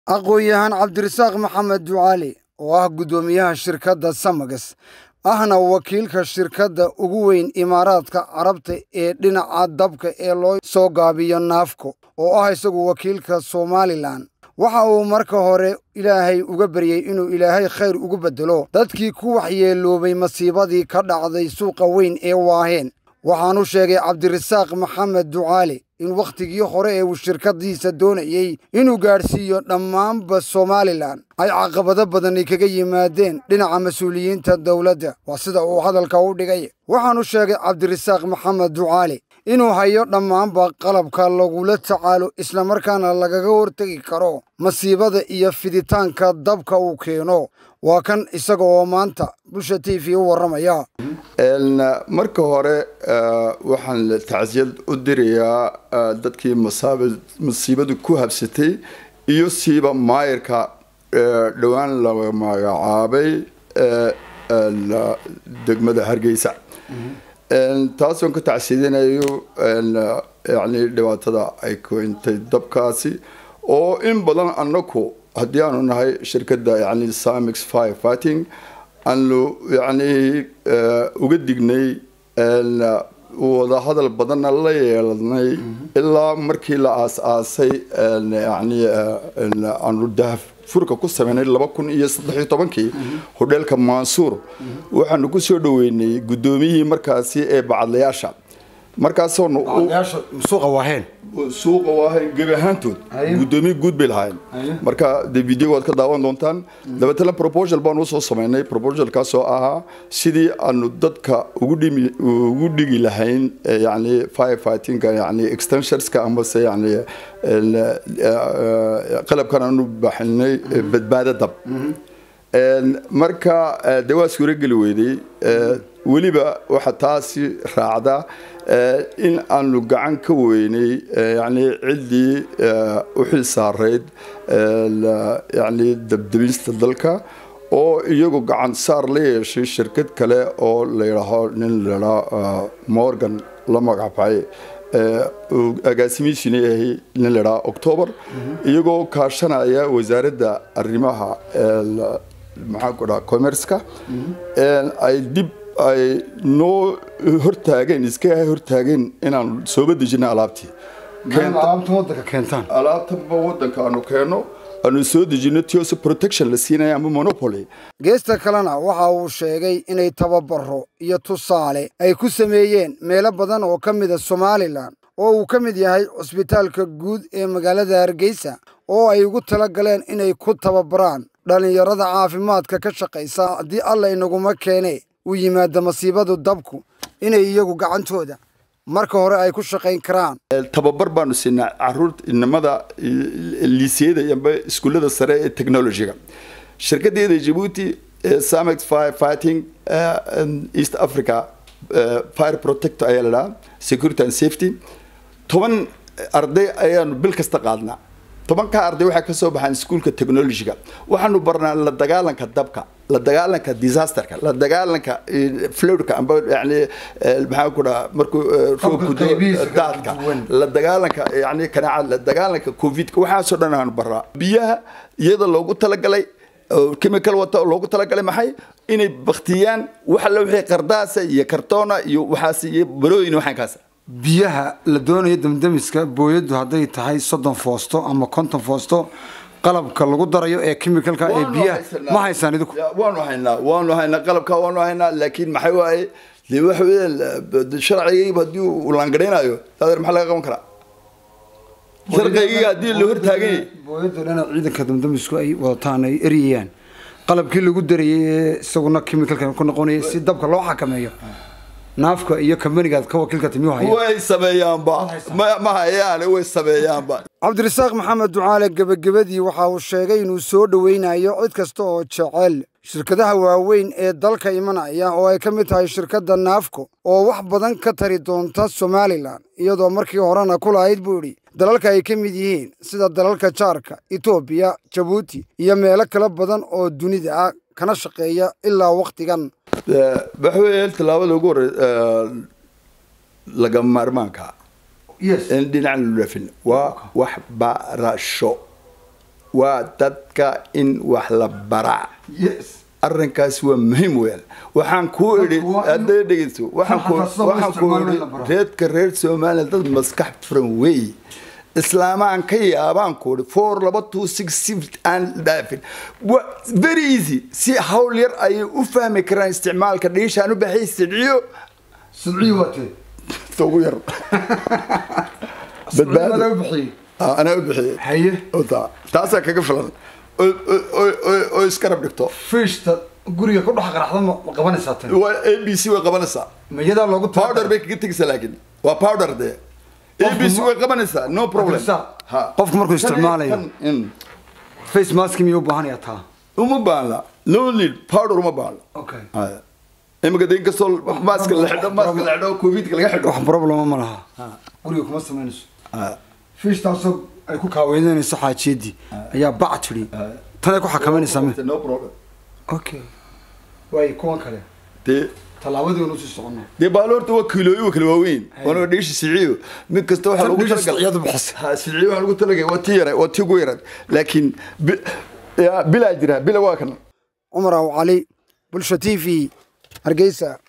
aqoon-yahaan cabdirasaaq maxamed ducaali oo ah guddoomiyaha shirkadda samagas ahna wakiilka shirkadda ugu weyn imaaraadka carabta ee dhinaca dabka ee loo soo gaabiyo naafko oo ah isagu wakiilka somalilan waxa uu marka hore ilaahay uga baryey inuu ilaahay khayr ugu beddelo dadkii ku waxyeeloobay masiibadii ka dhacday suuqa weyn ee waaheen waxaanu sheegay cabdirasaaq maxamed ducaali in wakhtigii hore ee uu shirkaddiisa doonayey inuu gaadhsiiyo dhammaanba somalilan ay caqabado badani kaga yimaadeen dhinaca mas-uuliyiinta dowladda waa sida uu hadalka u dhigay waxaanu sheegay cabdirasaaq maxamed ducaali inuu hayo dhammaanba qalabka lagula tacaalo islamarkaana lagaga hortegi karo masiibada iyo fiditaanka dabka uu keeno waa kan isaga oo maanta bulsha t v u warramaya marka hore waxaan tacsiyad u dirayaa dadkii masiibadu ku habsatay iyo siiba maayirka dhowaan la magacaabay degmada hargeysa taasoon ka tacsiyadinayo yani dhibaatada ay keentay dabkaasi oo in badan anaku haddii aanu nahay shirkadda yani samix fire fighting aanu yani uga dignay wadahadal badanna la yeelanay ilaa markii la aas-aasay yani aanu dahaf furka ku sameynay laba kun iyo saddexiyo tobankii hodheelka mansuur waxaanu ku soo dhaweynay guddoomiyihii markaasi ee bacadlayaasha markaasoonu suuqa waaheen suuqa waahayn gebi ahaantood guddoomiye guud bay lahaayeen marka dee videoga waad ka daawan doontaan dabeetana proposal baanu usoo sameynay proposalkaasoo ahaa sidii aanu dadka ugu dhimi ugu dhigi lahayn yani fire fightingka yani extensionska amase yani qalabkan aanu baxinay badbaado dab marka dee waa suurageli weyday weliba waxaa taasi raacda in aanu gacan ka weynay yani ciddii u xil saarayd yani dabdabista dalka oo iyagu gacan saar la yeeshay shirkad kale oo layidhaaho nin ladhaa morgan la magacbay agaasimihiisuna yahay nin ladhaa october iyagoo kaashanaya wasaaradda arrimaha maxaan ku dhaha commerceka ay dib ay noo hortaageen iska hortaageen inaan sooba dejina alaabtii alaabta wadanka keentaan alaabtaba wadanka aanu keeno aanu soo dejino tios protection la siinaya ama monopoly geesta kalena waxa uu sheegay inay tababaro iyo tusaale ay ku sameeyeen meelo badan oo ka mida somalilan oo uu ka mid yahay cusbitaalka guud ee magaalada hargeysa oo ay ugu tala galeen inay ku tababaraan dhallinyarada caafimaadka ka shaqaysa haddii alla inaguma keene u yimaada masiibadu dabku inay iyagu gacantooda marka hore ay ku shaqayn karaan tababar baanu siinaa caruurta inamada liisiyada amba iskuullada sare ee technologyga shirkadeeda jabuuti samex fire fighting east africa fire protector ayaa la dhahaa security and safety toban arday ayaanu bil kasta qaadnaa tobankaa arday waxaa ka soo baxaan iskuulka technologyga waxaanu barnaa la dagaalanka dabka la dagaalanka disasterka la dagaalanka flowdka amba yani maxaa ku dhaha markuu roobku daadka la dagaalanka yani kanaaca la dagaalanka covidka waxaasoo dhan aanu barnaa biyaha iyada loogu talagalay chemical wata loogu talagalay maxay inay baktiyaan wax alla wixii qardaasa iyo kartoona iyo waxaas iyo barooyin waxaankaas biyaha la doonayo damdamiska booyadu hadday tahay soddon foosto ama konton foosto qalabka lagu darayo ee chemicalka ee biyaha ma haysaan idinku waanu haynaa waanu haynaa qalabka waanu haynaa laakiin maxay waaye dee waxa weeye sharcigayba haddii uu laangadhaynayo adeer maxaa laga qaban karaa sharcigayga haddii la hortaagan yahay booyadu dhana ciidanka damdamisku ay wadataan ay eryayaan qalabkii lagu darayay ee isaguna chemicalka ku noqonaya si dabka loo xakameeyo naafka iyo kambanigaad ka wakiilka timiyu haya way sameeyaanba ma hayaane way sameeyaanba cabdirasaaq maxamed ducaale gebagabadii waxa uu sheegay inuu soo dhoweynayo cid kasta oo jecel shirkadaha waaweyn ee dalka imanaya oo ay ka mid tahay shirkadda naafco oo wax badan ka tari doonta somalilan iyadoo markii horena ku lahayd buu idhi dalalka ay ka mid yihiin sida dalalka jaarka etoobiya jabuuti iyo meelo kala badan oo dunida ah kana shaqeeya ilaa wakhtigan waxaweye tallaabada ugu hore laga maarmaanka in dhinacan lu dhaafin waa waxbarasho waa dadka in wax la baraa yes arrinkaas waa muhiim weyaan waxaan kuu idhi Dadku waa in- hadday dhegeyso waxaan ku- xataa sida loo waxaan kuu isticmaalo in idhi la baro. reedka reer soomaaliya dad maskax furan weey islaamaan ka yaabaan ku idhi four laba two six six aan dhaafin Wa- very easy si hawl yar ayay u fahmi karaan isticmaalka dhiishaan u baxay sidciyo sidcii waatee ta ugu yar badbaado u bixiyey Ah, anaa u bixiyey haye Oo taa- taasaa kaga filan oo- oo- oo- oo- oo iskarab dhigto fiishta guriga ku dhex qaraxda ma ma qabanaysaa tan waa a b c way qabanaysaa mayadaa loogu powder bay kaga tegaysaa laakiin waa powder dee a b c way qabanaysaa no problem Akhrisaa. Ha. Qofku markuu isticmaalayo. Tan- in- face mask miyuu u baahanayaa taa uma baahna no need powder uma baahna okay Haya. imika de inkastoo maaska la xidho maaska la xidho covidka laga xidho wax problema ma laha guriga kuma samaynayso Haya. fiishtaasoo ay ku kaaweynanayso xaajiyadii ayaa bac tidhi tanay ku xakameynaysaa mi no problem okay waay kuwan kale dee tallaabadii anu sii socono dee baaloorta waa kiilooyin waa kala waaweyn waana dhiishi siciyo mid kasta waxaa Tan lagu dhiisha talagalay siciyadu bixisa. ha siciyo waxaa lagu talagalay waa tii yara waa tii ugu yarad laakiin bi- ya, bilaa jira bila waa kan cumar aw cali bulsha t v hargeysa